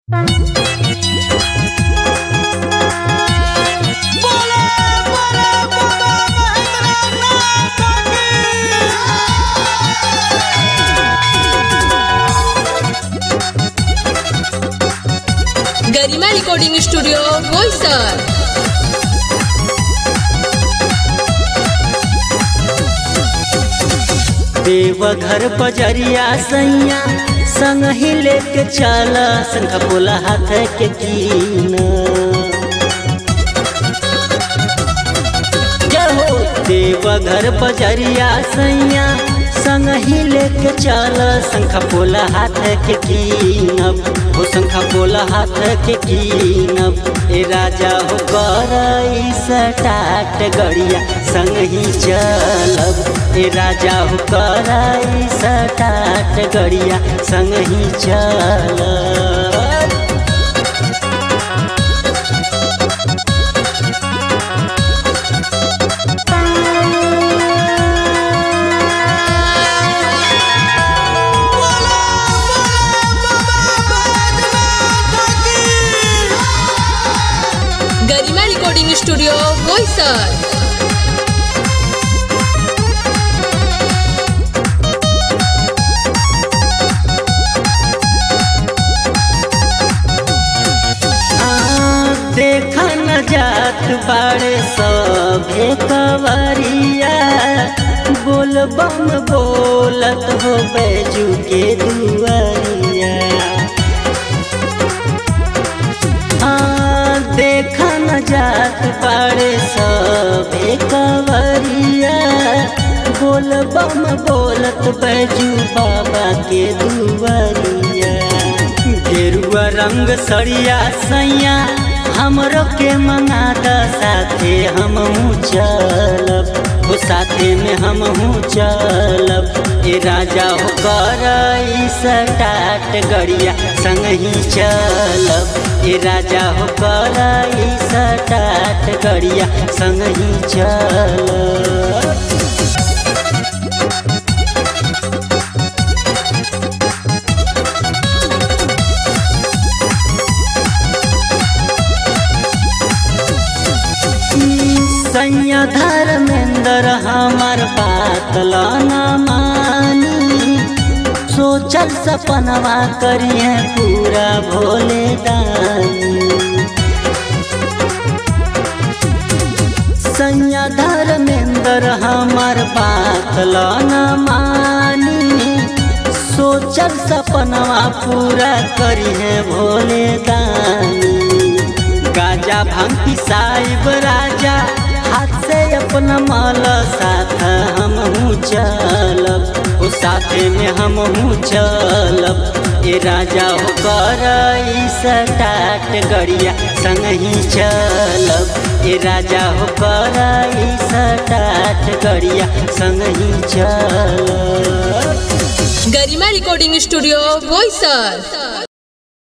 गरिमा recording studio Boisar Deoghar बजरिया सैया संग ही लेके चल संग बोला हाथ के कीन जहो देवघर बजरिया सैया संग ही लेके चल शंख बोला हाथ के कीनब हो शंख बोला हाथ के कीनब ए राजा हो करई सटाट गड़िया संग ही चलब ए राजा हो करई सटाट गड़िया संग ही चलब गरिमा रिकॉर्डिंग स्टुडिओ बोईसर देखा न जात बाड़े सभे कवरिया बोल बम बोलत हो बैजू के दुआरिया हाँ, देखा न जात बाड़े सभे कवरिया बोल बम बोलत बैजू बाबा के दुआरिया गेरुआ रंग सड़िया सैया हमरो के मंगा द साथे हम चलब हो साथे में हम चलब ए राजा हो करई सटाट गड़िया संग ही चलब ए राजा हो करई सटाट गड़िया संग ही चलब सैया धर्मेंद्र हमार बात न मानी सोचल सपनवा करिए पूरा भोले दानी सैया धर्मेंद्र हमार बात न मानी सोचल सपनवा पूरा करिए भोले दानी गाजा भांग पिसाइब राजा हाथ से अपना माल साथ हम चलब ओ साथे में हम चलब ए राजा हो करई सटाट गड़िया संग ही चलब ए राजा हो करई सटाट गड़िया संग ही चलब गरिमा रिकॉर्डिंग स्टुडिओ बोईसर